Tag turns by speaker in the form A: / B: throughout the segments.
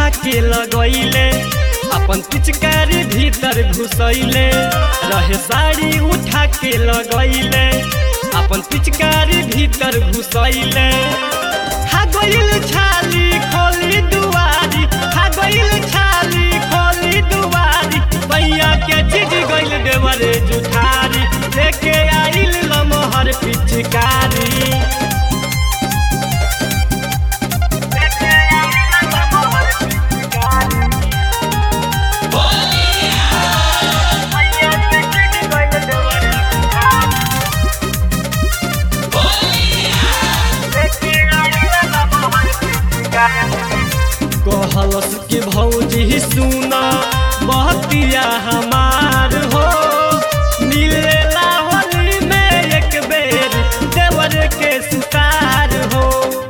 A: उठा के लगैले अपन पिचकारी भीतर घुसैले रहे साड़ी उठा के लगैले अपन पिचकारी भीतर घुसैले हा गइल छाली खोली दुआरी हा गइल छाली खोली दुआरी भैया के चीज गइल देवरे जुठारी लेके आइल लमहर पिचकारी कहलस के भौजी सुना बहतिया हमार हो मिलेला होली में एक बेर देवर के सुतार हो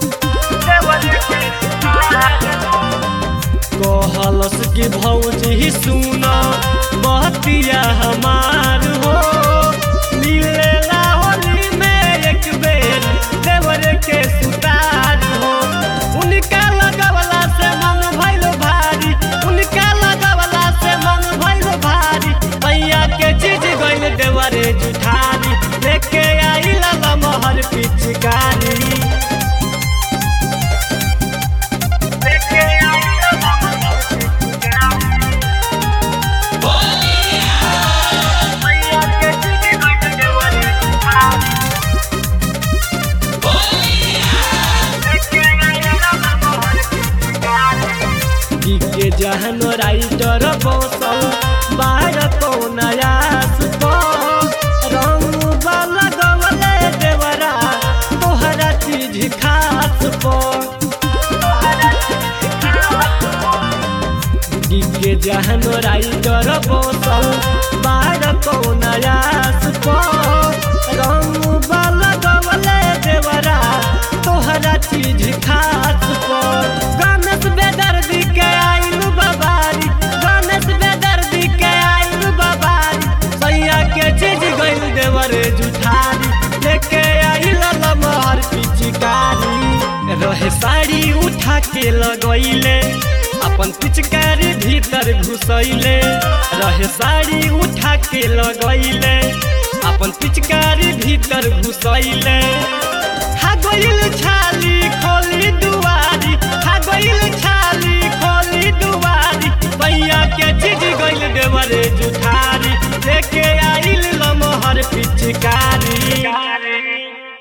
A: कहलस के भौजी सुना बहतिया हमार हो मिलेला होली में एक बेर देवर के सुतार हो उनका लगवला से मन भइल भारी उनका लगवला से मन भइल भारी भैया के चीज गइल देवरे जुठारी लेके आइल लमहर पिचकारी के जहन राइटर बसल बाहर नयास रंग लगवले देवरा तोहरा चीज खास के जहन राइटर बसल बाहर नयास रंग लगवले देवरा तोहरा चीज खास गणेश बेदर्दी के आइल बाबारी गणेश बेदर्दी के आइल बाबारी सैया के चीज गइल देवरे जुठारी लेके आइल लमहर पिचकारी रहे साड़ी उठा के लगैले अपन पिचकारी भीतर घुसैले रहे साड़ी उठा के लगैले अपन पिचकारी भीतर घुसैले हा गइल छाली खोली दुआरी हा गइल छाली खोली दुआरी भैया के